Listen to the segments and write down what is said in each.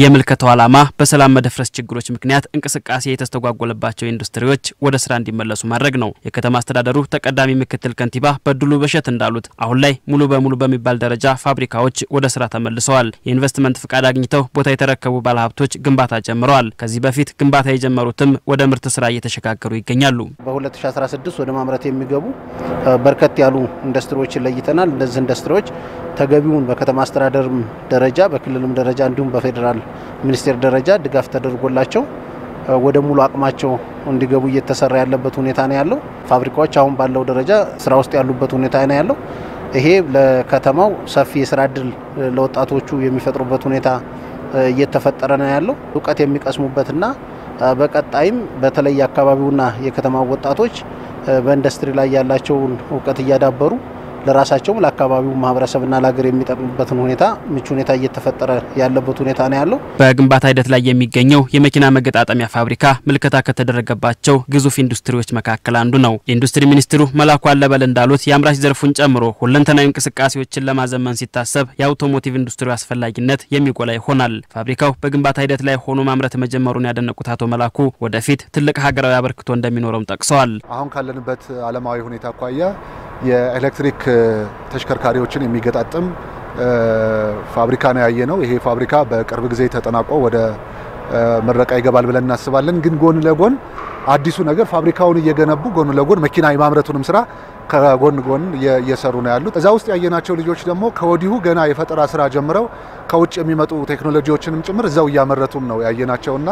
የምልከታው ዓላማ በሰላም መደፍረስ ችግሮች ምክንያት እንቅስቃሴ የተስተጓጎለባቸው ኢንዱስትሪዎች ወደ ስራ እንዲመለሱ ማድረግ ነው። የከተማ አስተዳደሩ ተቀዳሚ ምክትል ከንቲባ በድሉ በሸት እንዳሉት አሁን ላይ ሙሉ በሙሉ በሚባል ደረጃ ፋብሪካዎች ወደ ስራ ተመልሰዋል። የኢንቨስትመንት ፍቃድ አግኝተው ቦታ የተረከቡ ባለሀብቶች ግንባታ ጀምረዋል። ከዚህ በፊት ግንባታ የጀመሩትም ወደ ምርት ስራ እየተሸጋገሩ ይገኛሉ። በ2016 ወደ ማምረት የሚገቡ በርከት ያሉ ኢንዱስትሪዎችን ለይተናል። እነዚህ ኢንዱስትሪዎች ተገቢውን በከተማ አስተዳደርም ደረጃ በክልልም ደረጃ እንዲሁም በፌዴራል ሚኒስቴር ደረጃ ድጋፍ ተደርጎላቸው ወደ ሙሉ አቅማቸው እንዲገቡ እየተሰራ ያለበት ሁኔታ ነው ያለው። ፋብሪካዎች አሁን ባለው ደረጃ ስራ ውስጥ ያሉበት ሁኔታ ነው ያለው። ይሄ ለከተማው ሰፊ የስራ እድል ለወጣቶቹ የሚፈጥሩበት ሁኔታ እየተፈጠረ ነው ያለው። እውቀት የሚቀስሙበትና በቀጣይም በተለይ የአካባቢውና የከተማው ወጣቶች በኢንዱስትሪ ላይ ያላቸውን እውቀት እያዳበሩ ለራሳቸውም ለአካባቢው ማህበረሰብና ለሀገር የሚጠቅሙበትን ሁኔታ ምቹ ሁኔታ እየተፈጠረ ያለበት ሁኔታ ነው ያለው። በግንባታ ሂደት ላይ የሚገኘው የመኪና መገጣጠሚያ ፋብሪካ ምልከታ ከተደረገባቸው ግዙፍ ኢንዱስትሪዎች መካከል አንዱ ነው። የኢንዱስትሪ ሚኒስትሩ መላኩ አለበል እንዳሉት የአምራች ዘርፉን ጨምሮ ሁለንተናዊ እንቅስቃሴዎችን ለማዘመን ሲታሰብ የአውቶሞቲቭ ኢንዱስትሪ አስፈላጊነት የሚጎላ ይሆናል። ፋብሪካው በግንባታ ሂደት ላይ ሆኖ ማምረት መጀመሩን ያደነቁት አቶ መላኩ ወደፊት ትልቅ ሀገራዊ አበርክቶ እንደሚኖረውም ጠቅሰዋል። አሁን ካለንበት ዓለማዊ ሁኔታ አኳያ የኤሌክትሪክ ተሽከርካሪዎችን የሚገጣጥም ፋብሪካ ነው ያየ ነው። ይሄ ፋብሪካ በቅርብ ጊዜ ተጠናቆ ወደ ምረቃ ይገባል ብለን እናስባለን። ግን ጎን ለጎን አዲሱ ነገር ፋብሪካውን እየገነቡ ጎን ለጎን መኪና የማምረቱንም ስራ ከጎን ጎን እየሰሩ ነው ያሉት። እዛ ውስጥ ያየናቸው ልጆች ደግሞ ከወዲሁ ገና የፈጠራ ስራ ጀምረው ከውጭ የሚመጡ ቴክኖሎጂዎችንም ጭምር እዛው እያመረቱም ነው ያየናቸውና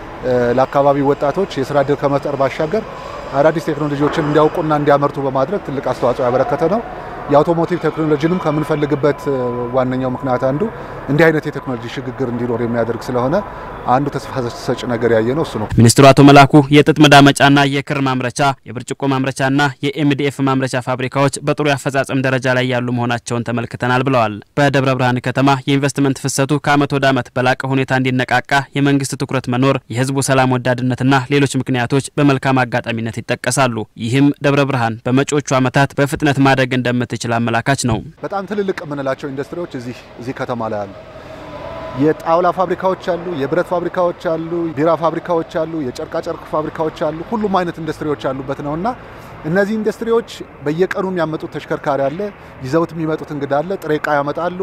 ለአካባቢ ወጣቶች የስራ እድል ከመፍጠር ባሻገር አዳዲስ ቴክኖሎጂዎችን እንዲያውቁና እንዲያመርቱ በማድረግ ትልቅ አስተዋጽኦ ያበረከተ ነው። የአውቶሞቲቭ ቴክኖሎጂንም ከምንፈልግበት ዋነኛው ምክንያት አንዱ እንዲህ አይነት የቴክኖሎጂ ሽግግር እንዲኖር የሚያደርግ ስለሆነ አንዱ ተስፋ ሰጭ ነገር ያየ ነው እሱ ነው። ሚኒስትሩ አቶ መላኩ የጥጥ መዳመጫና የክር ማምረቻ፣ የብርጭቆ ማምረቻና የኤምዲኤፍ ማምረቻ ፋብሪካዎች በጥሩ የአፈጻጸም ደረጃ ላይ ያሉ መሆናቸውን ተመልክተናል ብለዋል። በደብረ ብርሃን ከተማ የኢንቨስትመንት ፍሰቱ ከዓመት ወደ ዓመት በላቀ ሁኔታ እንዲነቃቃ የመንግስት ትኩረት መኖር፣ የህዝቡ ሰላም ወዳድነትና ሌሎች ምክንያቶች በመልካም አጋጣሚነት ይጠቀሳሉ። ይህም ደብረ ብርሃን በመጪዎቹ ዓመታት በፍጥነት ማደግ እንደምትችል አመላካች ነው። በጣም ትልልቅ የምንላቸው ኢንዱስትሪዎች እዚህ እዚህ ከተማ ላይ አሉ። የጣውላ ፋብሪካዎች አሉ፣ የብረት ፋብሪካዎች አሉ፣ ቢራ ፋብሪካዎች አሉ፣ የጨርቃጨርቅ ፋብሪካዎች አሉ። ሁሉም አይነት ኢንዱስትሪዎች ያሉበት ነውና እነዚህ ኢንዱስትሪዎች በየቀኑ የሚያመጡት ተሽከርካሪ አለ፣ ይዘውት የሚመጡት እንግዳ አለ፣ ጥሬ ዕቃ ያመጣሉ፣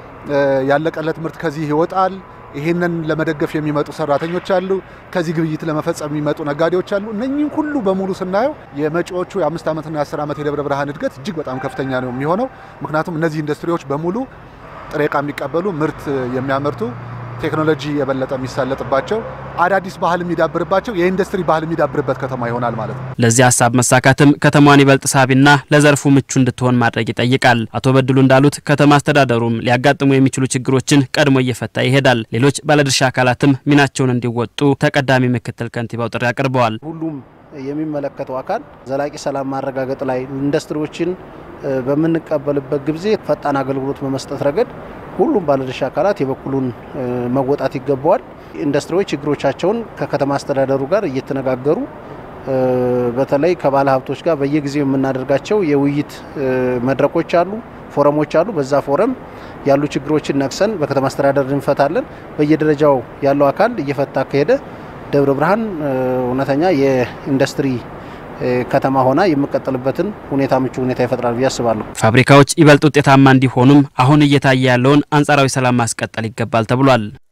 ያለቀለት ምርት ከዚህ ይወጣል። ይሄንን ለመደገፍ የሚመጡ ሰራተኞች አሉ፣ ከዚህ ግብይት ለመፈጸም የሚመጡ ነጋዴዎች አሉ። እነኚህ ሁሉ በሙሉ ስናየው የመጪዎቹ የአምስት ዓመትና የአስር ዓመት የደብረ ብርሃን እድገት እጅግ በጣም ከፍተኛ ነው የሚሆነው። ምክንያቱም እነዚህ ኢንዱስትሪዎች በሙሉ ጥሬ ዕቃ የሚቀበሉ ምርት የሚያመርቱ ቴክኖሎጂ የበለጠ የሚሳለጥባቸው አዳዲስ ባህል የሚዳብርባቸው የኢንዱስትሪ ባህል የሚዳብርበት ከተማ ይሆናል ማለት ነው። ለዚህ ሀሳብ መሳካትም ከተማዋን ይበልጥ ሳቢና ለዘርፉ ምቹ እንድትሆን ማድረግ ይጠይቃል። አቶ በድሉ እንዳሉት ከተማ አስተዳደሩም ሊያጋጥሙ የሚችሉ ችግሮችን ቀድሞ እየፈታ ይሄዳል። ሌሎች ባለድርሻ አካላትም ሚናቸውን እንዲወጡ ተቀዳሚ ምክትል ከንቲባው ጥሪ አቅርበዋል። ሁሉም የሚመለከተው አካል ዘላቂ ሰላም ማረጋገጥ ላይ ኢንዱስትሪዎችን በምንቀበልበት ጊዜ ፈጣን አገልግሎት በመስጠት ረገድ ሁሉም ባለድርሻ አካላት የበኩሉን መወጣት ይገባዋል። ኢንዱስትሪዎች ችግሮቻቸውን ከከተማ አስተዳደሩ ጋር እየተነጋገሩ በተለይ ከባለ ሀብቶች ጋር በየጊዜው የምናደርጋቸው የውይይት መድረኮች አሉ፣ ፎረሞች አሉ። በዛ ፎረም ያሉ ችግሮችን ነቅሰን በከተማ አስተዳደር እንፈታለን። በየደረጃው ያለው አካል እየፈታ ከሄደ ደብረ ብርሃን እውነተኛ የኢንዱስትሪ ከተማ ሆና የምቀጥልበትን ሁኔታ ምቹ ሁኔታ ይፈጥራል ብዬ አስባለሁ። ፋብሪካዎች ይበልጥ ውጤታማ እንዲሆኑም አሁን እየታየ ያለውን አንጻራዊ ሰላም ማስቀጠል ይገባል ተብሏል።